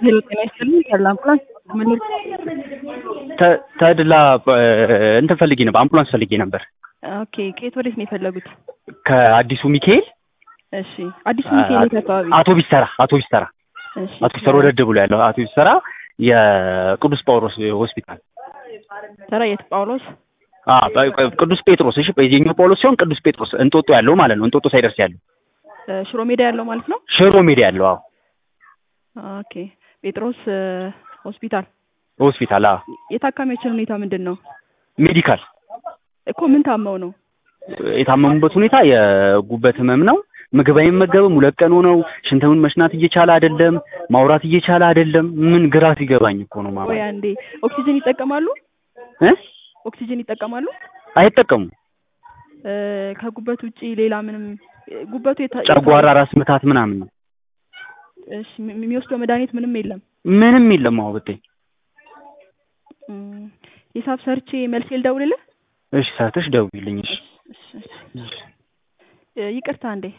ሄሎ ጤና ይስጥልኝ ተድላ አምቡላንስ ምን ተ- ተድላ እ፣ እንትን ፈልጌ ነበር፣ አምቡላንስ ፈልጌ ነበር ኦኬ ከየት ወዴት ነው የፈለጉት? ከአዲሱ ሚካኤል እሺ አዲሱ ሚካኤል የት አካባቢ? አውቶቢስ ተራ አውቶቢስ ተራ እሺ አውቶቢስ ተራ ወደድ ብሎ ያለው አውቶቢስ ተራ የቅዱስ ጳውሎስ ሆስፒታል ተራ የት ጳውሎስ? አ በ- ቅዱስ ጴጥሮስ እሺ፣ የኛው ጳውሎስ ሲሆን ቅዱስ ጴጥሮስ እንጦጦ ያለው ማለት ነው። እንጦጦ ሳይደርስ ያለው እ፣ ሽሮ ሜዳ ያለው ማለት ነው። ሽሮ ሜዳ ያለው አዎ፣ ኦኬ ጴጥሮስ እ፣ ሆስፒታል ሆስፒታል አዎ፣ የታካሚዎችን ሁኔታ ምንድን ነው ሜዲካል እኮ ምን ታመው ነው? የታመሙበት ሁኔታ የጉበት ህመም ነው። ምግብ አይመገብም። ሁለት ቀን ሆነው ሽንተውን መሽናት እየቻለ አይደለም፣ ማውራት እየቻለ አይደለም። ምን ግራ ሲገባኝ እኮ ነው ማማ ወይ አንዴ ኦክሲጅን ይጠቀማሉ? እ ኦክሲጅን ይጠቀማሉ? አይጠቀሙም። እ፣ ከጉበት ውጪ ሌላ ምንም እ፣ ጉበቱ የታ- ጨጓራ፣ ራስ ምታት ምናምን ነው። እሺ ሚ- የሚወስደው መድኃኒት ምንም የለም። ምንም የለም። አዎ ብታይ እም፣ ሂሳብ ሰርቼ መልስ ልደውልልህ? እሺ፣ ሰርተሽ ደውይልኝ። እሺ እሺ፣ እሺ። እ፣ ይቅርታ እንዴ